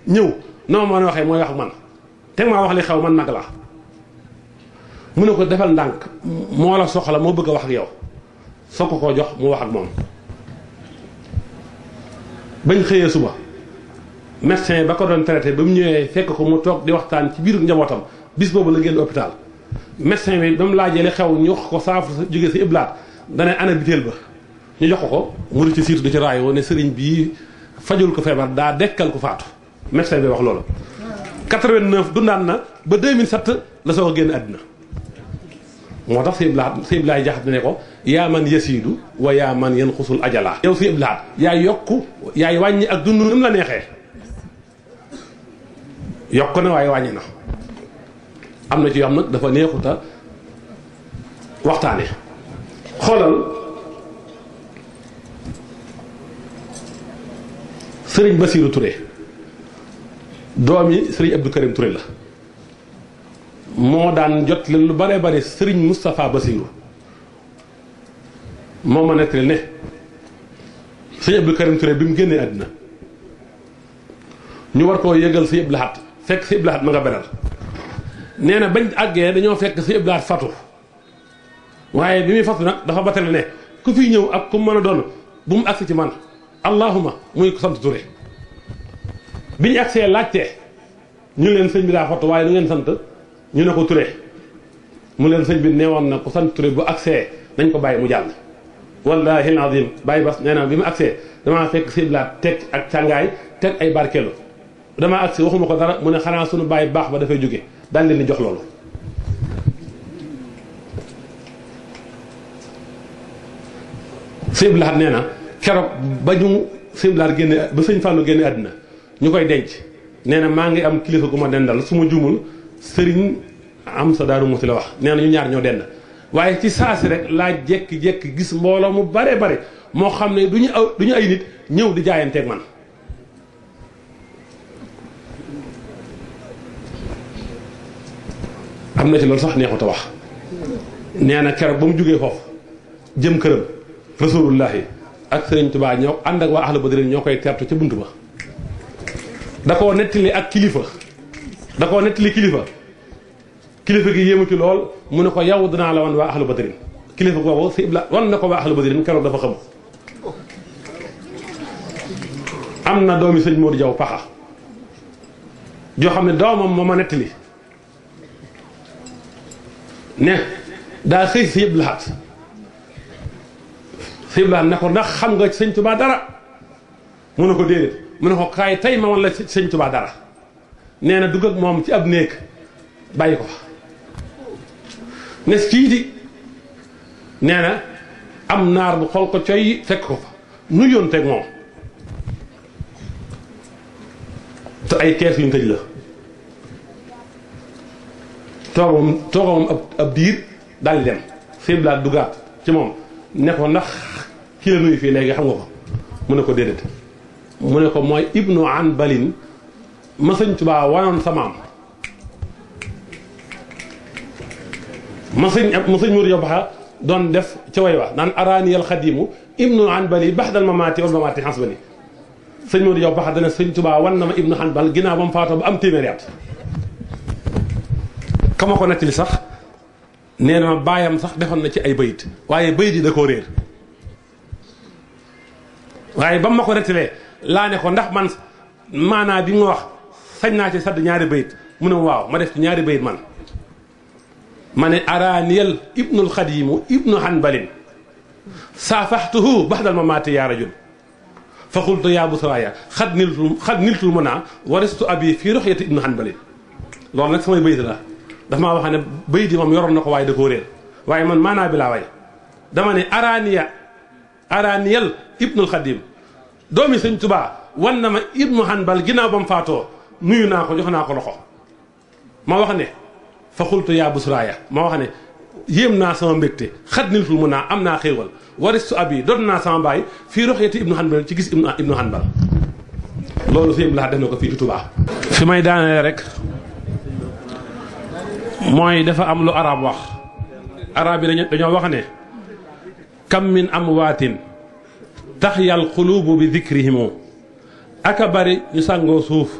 ñëw noo ma mën a waxee mooy wax ak man teg maa wax li xew man mag laa mu ne ko defal ndànk moo la soxla moo bëgg a wax ak yow soo ko koo jox mu wax ak moom bañ xëyee suba médecin ba ko doon traité ba mu ñëwee fekk ko mu toog di waxtaan ci biiru njabootam bis boobu la génn hôpital médecin bi ba mu laajee li xew ñu wax ko saafara sa jógee si iblaat dana ana biteel ba ñu jox ko ko mu di ci siitu di ci raayoo ne sëriñ bii fajul ko feebar daa dekkal ko faatu médecin bi wax loolu 89 dundaan na ba 2007 la soo ko génn àddina moo tax si iblaat si iblaay jaxat ne ko yaa man yasiidu wa yaa man yan xusul ajalaa yow si iblaat yaay yokku yaay wàññi ak dund ni mu la neexee yokk na waaye wàññi na am na ci yoo xam nag dafa neexuta waxtaane xoolal sëriñ Basiiru Touré doomi sëriñ Abdou Karim Touré la moo daan jot leen lu bare bare sëriñ Moustapha Basiiru moo ma nettali ne sëriñ Abdou Karim Touré bi mu génnee àddina ñu war koo yëgal si Abdou Lahad fekk si Abdou Lahad ma nga beral nee na bañ àggee dañoo fekk si Abdou Lahad fatu waaye bi muy fatu nag dafa batale ne ku fi ñëw ak ku mën a doon bu mu agsi ci man allahuma muy ko sant Touré bi ñu agsee laajtee ñu leen sëñ bi daa fatu waaye nu ngeen sant ñu ne ko Touré mu leen sëñ bi neewoon na ku sant Touré bu agsee nañ ko bàyyi mu jàll wallahi alazim bàyyi bas nee na bi mu agsee damaa fekk si Abdou Lahad teg ak càngaay teg ay barkeelu damaa agsi waxuma ko dara mu ne xanaa sunu bàyyi baax ba dafay jóge daal leen di jox loolu sëñ Lahad nee na keroog ba ñu sëñ Lahad génne ba sëñ Fallou génne àddina ñu koy denc nee na maa ngi am kilifa gu ma dendal su ma juumul sëriñ am sa daaru muti la wax nee na ñu ñaar ñoo dend waaye ci saasi rek laa jekki-jekki gis mbooloo mu bare bare moo xam ne du ñu aw du ñu ay nit ñëw di jaayanteeg man am na ci loolu sax neexut a wax nee na keroog ba mu jógee foofu jëm këram rasulullahi ak sëriñ Tuubaa ñoo ànd ak waa ahlu badrin ñoo koy tertu ca bunt ba da koo nettali ak kilifa da koo nettali kilifa kilifa gi yéemu ci lool mu ne ko yow dinaa la wan waa ahlu badrin kilifa googu si ibla wan na ko waa ahlu badrin keroog dafa xam am na doomi sëñ Modou Jaw paxa joo xam ne doomam moo ma nettali ne daa xëy si yëpp laxaat si yëpp laxaat ne ko ndax xam nga sëñ Tuubaa dara mu ne ko déedéet mu ne ko kaay tey ma wan la sëñ Tuubaa dara nee na dugg ak moom ci ab néeg bàyyi ko fa ne kii di nee na am naar bu xool ko coy fekk ko fa nu yoon teg moom te ay kees yuñ tëj la toogam toogam ab ab diir daal di dem siblaat dugaat ci moom ne ko ndax ki la nuyu fii léegi xam nga ko mu ne ko déedéet mu ne ko mooy ibnu an balin ma sëñ Tuubaa wanoon sa maam ma sëñ ma sëñ Mourou Yobaxa doon def ca way wa naan araaniyal xadimu ibnu an bali baxdal mamaati wal mamaati xans bali sëñ Mourou Yobaxa dana sëñ Tuubaa wan na ma ibnu an bal ginnaaw ba mu faatoo ba am téeméeri at kama ko nettali sax nee na ma baayam sax defoon na ci ay bayit waaye bayit yi da koo réer waaye ba ma ko nettalee laa ne ko ndax man maanaa bi nga wax sañ naa ci sadd ñaari bayit mu ne waaw ma def ci ñaari bayit man ma ne araaniyal ibnul xadimu ibnu hanbalin saafaxtuhu baxdal ma maati yaa rajul fa xultu yaa busraaya xad niltul xad niltul mu naa waristu abi fii roxyati ibnu hanbalin loolu nag samay bayit la dafa maa wax ne bayit yi moom yoroon na ko waaye da koo réer waaye man maanaa bi laa way dama ne araaniya araaniyal ibnul xadim doomi sëñ tubaa wan na ma ibnu hanbal ginnaaw ba mu faatoo nuyu naa ko jox naa ko loxo ma wax ne fa xultu yaa busraaya ma wax ne yéem naa sama mbégte xat niltul mu naa am naa xéewal waristu abi doon naa sama baay fii roxeeti ibnu hanbal ci gis ibnu hanbal loolu fi laa def na ko fii ci tubaa fi may daanee rek mooy dafa am lu arab wax arab yi dañu dañoo wax ne kam min amwaatin taxyal qulubu bi dikrihimu aka bari ñu sàngoo suuf